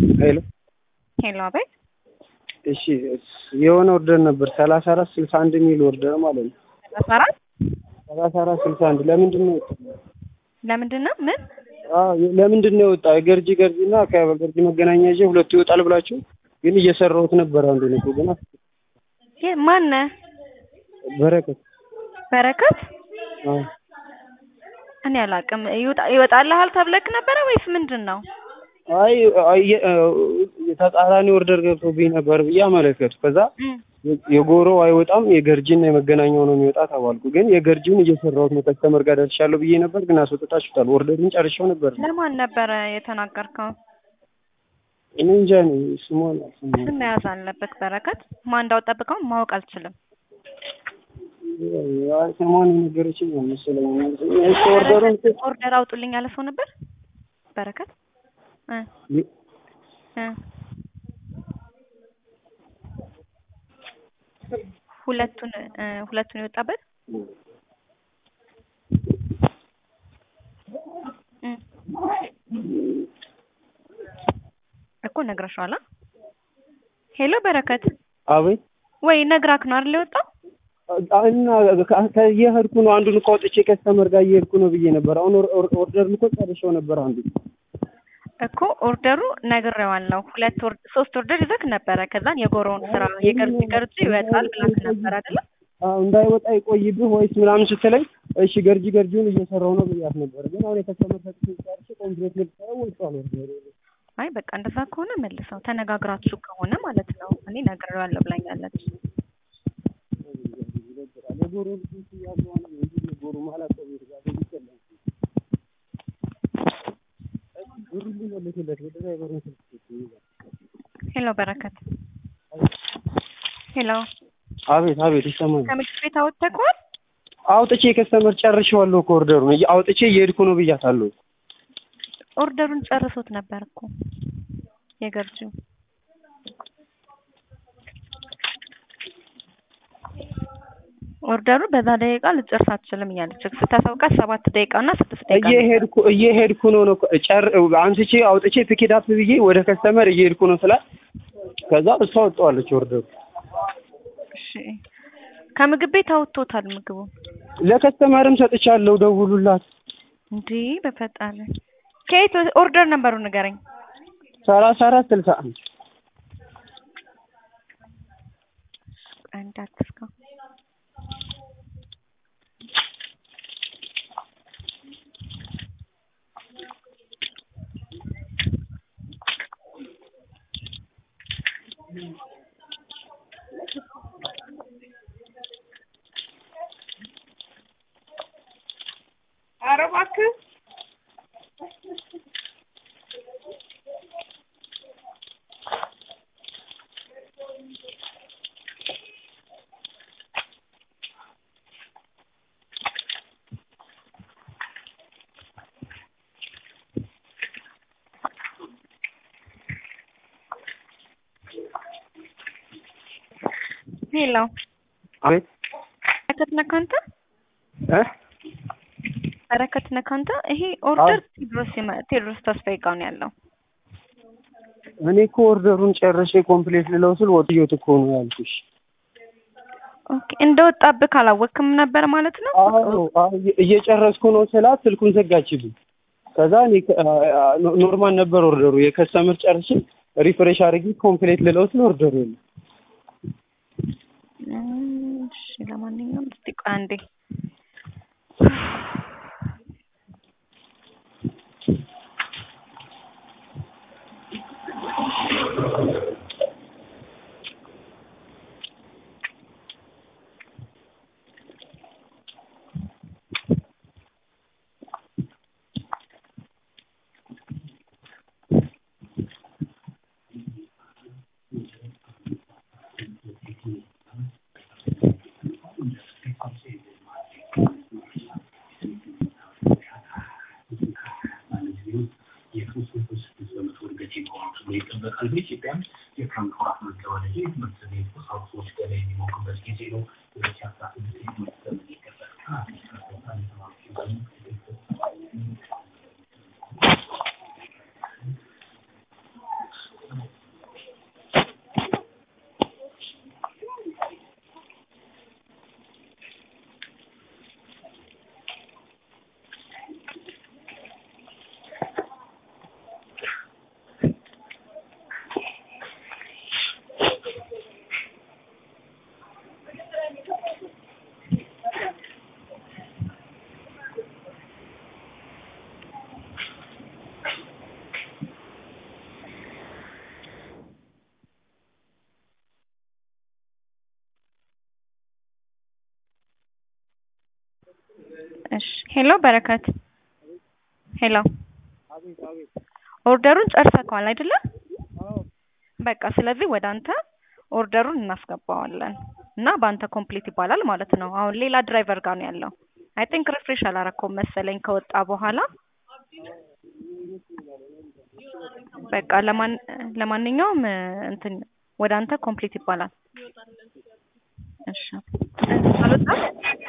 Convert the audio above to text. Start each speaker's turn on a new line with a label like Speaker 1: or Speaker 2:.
Speaker 1: ሄሎ
Speaker 2: ሄሎ፣ አቤት።
Speaker 1: እሺ የሆነ ኦርደር ነበር ሰላሳ አራት ስልሳ አንድ የሚል ኦርደር ማለት ነው።
Speaker 2: ሰላሳ አራት
Speaker 1: ሰላሳ አራት ስልሳ አንድ ለምንድን ነው የወጣው?
Speaker 2: ለምንድን ነው ምን?
Speaker 1: አዎ ለምንድን ነው የወጣው? የገርጂ ገርጂ እና ከገርጂ መገናኛ ይዤ ሁለቱ ይወጣል ብላችሁ ግን እየሰራሁት ነበር። አንዱ ነው ግን
Speaker 2: የ- ማነህ?
Speaker 1: በረከት
Speaker 2: በረከት?
Speaker 1: አዎ
Speaker 2: እኔ አላውቅም። ይወጣ- ይወጣልሃል ተብለክ ነበረ ወይስ ምንድን ነው?
Speaker 1: አይ አይ ተቃራኒ ኦርደር ገብቶብኝ ነበር ብዬ አመለከቱ። ከዛ
Speaker 2: እም፣
Speaker 1: የጎሮ አይወጣም የገርጂና የመገናኛው ነው የሚወጣ ተባልኩ። ግን የገርጂውን እየሰራሁት ነው ከስተመር ጋር ደርሻለሁ ብዬ ነበር፣ ግን አስወጥታችሁታል። ኦርደሩን ጨርሼው ነበር።
Speaker 2: ለማን ነበረ የተናገርከው?
Speaker 1: እኔ እንጃ እኔ ስሟን አልሰማሁም።
Speaker 2: ስም መያዝ አለበት በረከት። ማን እንዳወጣብቀው ማወቅ አልችልም።
Speaker 1: አይ ስሟን የነገረችኝ ነው መሰለኝ። እሱ ኦርደሩን
Speaker 2: ኦርደር አውጡልኝ ያለ ሰው ነበር በረከት እ እ ሁለቱን እ ሁለቱን የወጣበት እ እኮ ነግረሽዋል። ሄሎ በረከት
Speaker 1: አቤት
Speaker 2: ወይ ነግራክ ነው አይደል የወጣው?
Speaker 1: እና እየሄድኩ ነው። አንዱን እኮ አውጥቼ ከስተመር ጋር እየሄድኩ ነው ብዬ ነበር። አሁን ኦርደሩን እኮ ጨርሼው ነበር አንዱ
Speaker 2: እኮ ኦርደሩ ነግሬዋለሁ። ሁለት ኦር ሶስት ኦርደር ይዘክ ነበረ። ከዛን የጎሮውን ስራ የገርጂ ገርጂ ይወጣል ብላክ ነበር አይደለ?
Speaker 1: አዎ እንዳይወጣ ይቆይብህ ወይስ ምናምን ስትለኝ እሺ ገርጂ ገርጂውን እየሰራሁ ነው ብያት ነበር። ግን አሁን የከስተመር ሰጥቼ ጨርሼ ኮምፕሌት ልትሰራ ወጥቷል ኦርደሩ።
Speaker 2: አይ በቃ እንደዛ ከሆነ መልሰው ተነጋግራችሁ ከሆነ ማለት ነው። እኔ ነግሬዋለሁ ብላኛለች።
Speaker 1: የጎሮ ልጆች እያሉ አሁን እንዲህ የጎሮ ማለት ነው ቤት ጋር ይችላል ብሩን ሊመልስለት ወደ ድራይቨሩን ስልክ ይይዛል።
Speaker 2: ሄሎ በረከት። ሄሎ
Speaker 1: አቤት አቤት ይሰማኛል።
Speaker 2: ከምግብ ቤት አወጥተከዋል?
Speaker 1: አውጥቼ ከስተመር ጨርሼዋለሁ እኮ ኦርደሩን እየ- አውጥቼ እየሄድኩ ነው ብያታለሁ።
Speaker 2: ኦርደሩን ጨርሶት ነበር እኮ የገርጂው ኦርደሩ በዛ ደቂቃ ልጨርስ አትችልም እያለች ስታሳውቃት ሰባት ደቂቃ እና ስድስት ደቂቃ ነው።
Speaker 1: እየሄድኩ እየሄድኩ ነው ነው ጨር አንስቼ አውጥቼ ፒኬት አፕ ብዬ ወደ ከስተመር እየሄድኩ ነው ስላት ከዛ እሷ ወጣዋለች ኦርደሩ
Speaker 2: እሺ ከምግብ ቤት አውጥቶታል ምግቡ
Speaker 1: ለከስተመርም ሰጥቻለሁ ደውሉላት
Speaker 2: እንዴ በፈጣሪ ከየት ኦርደር ነበሩ ንገረኝ
Speaker 1: ሰላሳ አራት ስልሳ አንድ
Speaker 2: አንድ አትስካ
Speaker 3: ኧረ እባክህ
Speaker 2: ሄሎ
Speaker 1: አቤት
Speaker 2: በረከት ነህ አንተ
Speaker 1: እ
Speaker 2: በረከት ነህ አንተ ይሄ ኦርደር ቴድሮስ ይመ- ቴድሮስ ተስፋዬ ጋር ነው ያለው
Speaker 1: እኔ እኮ ኦርደሩን ጨርሼ ኮምፕሌት ልለው ስል ወጥዮት እኮ ነው ያልኩሽ።
Speaker 2: ኦኬ እንደወጣብህ አላወቅም ነበር ማለት ነው
Speaker 1: አዎ አዎ፣ እየ- እየጨረስኩ ነው ስላት ስልኩን ዘጋችብኝ። ከዛ እኔ ከ- አ- አ- ኖ- ኖርማል ነበር ኦርደሩ የከስተመር ጨርሼ ሪፍሬሽ አድርጌ ኮምፕሌት ልለው ስል ኦርደሩ የለም።
Speaker 2: እም፣ እሺ ለማንኛውም እስቲ ቆይ አንዴ እሺ ሄሎ በረከት ሄሎ ኦርደሩን ጨርሰከዋል አይደለ? በቃ ስለዚህ ወደ አንተ ኦርደሩን እናስገባዋለን እና በአንተ ኮምፕሊት ይባላል ማለት ነው። አሁን ሌላ ድራይቨር ጋር ነው ያለው። አይ ቲንክ ሪፍሬሽ አላረከውም መሰለኝ ከወጣ በኋላ። በቃ ለማን ለማንኛውም እንትን ወደ አንተ ኮምፕሊት ይባላል። እሺ አልወጣም